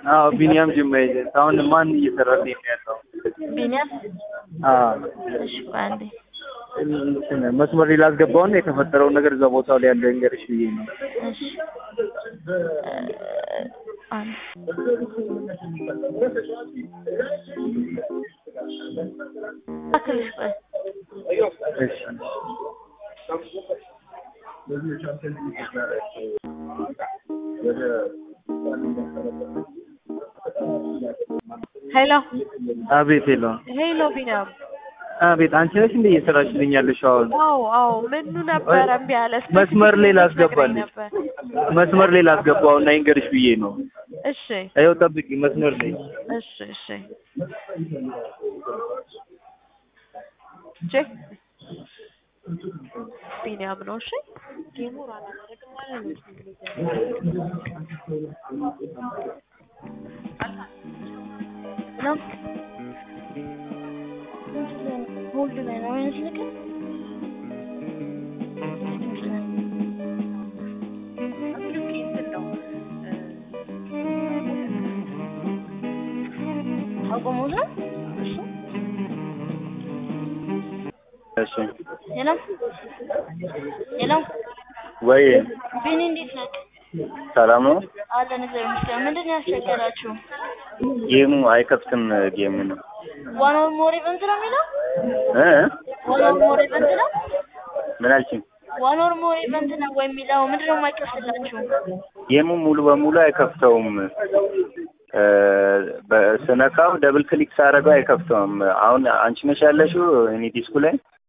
አዎ ቢኒያም ጅማ ኤጀንት። አሁን ማን እየሰራልኝ ነው ያለው? ቢኒያም አዎ እሺ ቆይ አንዴ እንትን መስመር ላይ ላስገባውና የተፈጠረውን ነገር እዛ ቦታው ላይ ያለው እንገርሽ ብዬ ነው። እሺ አንድ አክልሽ ቆይ እሺ ሄሎ አቤት ሄሎ ሄሎ ቢኒያም አቤት አንቺ ነሽ እንደ እየሰራችልኝ ያለሽ አሁን አዎ አዎ ምኑ ነበረ እምቢ አለ እስኪ መስመር ላይ ትነግረኝ ላስገባልሽ ነበር መስመር ላይ ላስገባው እና ይንገርሽ ብዬ ነው። እሺ ይኸው ጠብቂ መስመር ላይ እሺ እሺ ቼክ ቢኒያም ነው እሺ ጌሙር አላደረግም ማለት ነው ነው ሆልድ ላይ ነው አይነት ነገር አቆሙት ነው እሺ እሺ ሄሎ ሄሎ ወይ ቢኒ እንዴት ነህ? ሰላም ነው። አለን እግዚአብሔር ይመስገን። ምንድን ነው ያስቸገራችሁ? ጌሙ አይከፍትም። ጌሙ ነው ዋን ኦር ሞር ኢቨንት ነው የሚለው? እ ዋን ኦር ሞር ኢቨንት ነው? ምን አልሽኝ? ዋን ኦር ሞር ኢቨንት ነው ወይ የሚለው ምንድን ነው የማይከፍትላችሁ? ጌሙ ሙሉ በሙሉ አይከፍተውም። እ በስነካው ደብል ክሊክ ሳደርገው አይከፍተውም። አሁን አንቺ ነሽ ያለሽው እኔ ዲስኩ ላይ